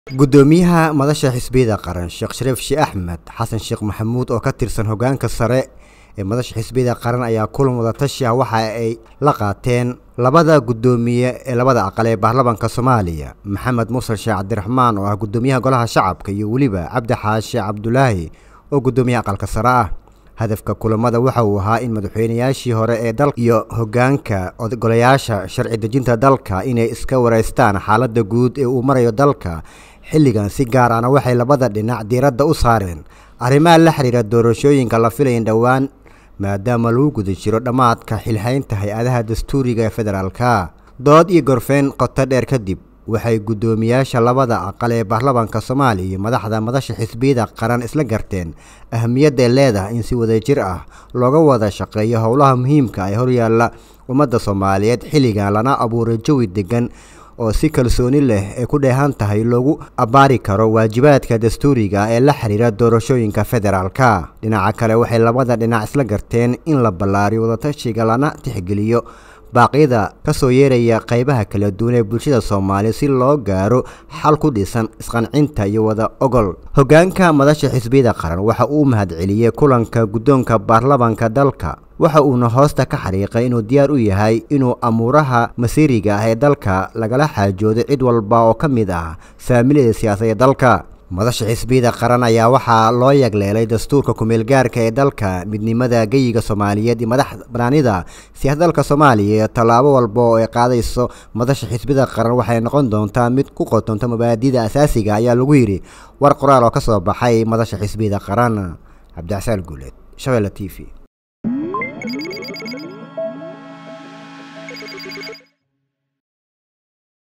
gudoomiyaha madasha xisbiyada qaran sheekh shariif sheekh axmed xasan sheekh maxamuud oo ka tirsan hogaanka sare ee madasha xisbiyada qaran ayaa kulan wadatashi ah waxa ay la qaateen labada gudoomiye ee labada aqal ee baarlamaanka soomaaliya maxamed muuse sheekh cabdiraxmaan oo ah gudoomiyaha golaha shacabka iyo weliba cabdi xaashi cabdulaahi oo gudoomiyaha aqalka sare ah hadafka kulamada waxa uu ahaa in madaxweynayaashii hore ee dalka iyo hogaanka golayaasha sharci dejinta dalka inay iska wareystaan xaaladda guud ee uu marayo dalka xilligan si gaar ahna waxay labada dhinac diiradda u saareen arrimaha la xiriira doorashooyinka la filayan dhowaan maadaama lagu guda jiro dhammaadka xilhaynta hay-adaha dastuuriga ee federaalka dood iyo gorfeyn qoto dheer kadib waxay guddoomiyaasha labada aqal ee baarlamaanka soomaaliya iyo madaxda madasha xisbiyada qaran isla garteen ahamiyadday leedahay in si wadajir ah looga wada shaqeeyo howlaha muhiimka ee horyaalla ummadda soomaaliyeed xilligan lana abuuray jawi degan oo si kalsooni leh ay ku dheehan tahay loogu abbaari karo waajibaadka dastuuriga ee la xiriira doorashooyinka federaalka dhinaca kale waxay labada dhinac isla garteen in la ballaariyo wadatashiga lana tixgeliyo baaqyada ka soo yeeraya qaybaha kala duwan ee bulshada soomaaliya si loo gaaro xal ku dhisan isqancinta iyo wada ogol hogaanka madasha xisbiyada qaran waxa uu mahadceliyey kulanka guddoonka baarlamaanka dalka waxa uuna hoosta ka xariiqay inuu diyaar u yahay inuu amuuraha masiiriga ah ee dalka lagala xaajoodo cid walba oo ka mid ah saamilada siyaasadee dalka madasha xisbiyada qaran ayaa waxaa loo yagleelay dastuurka kumeelgaarka ee dalka midnimada geyiga soomaaliyeed iyo madax banaanida siyaasadda dalka soomaaliya iyo tallaabo walba oo ay qaadayso madasha xisbiyada qaran waxay noqon doontaa mid ku qotonta mabaadida asaasiga ayaa lagu yidhi war qoraal oo ka soo baxay madasha xisbiyada qaran cabdicasaan guuleed shabeelle t v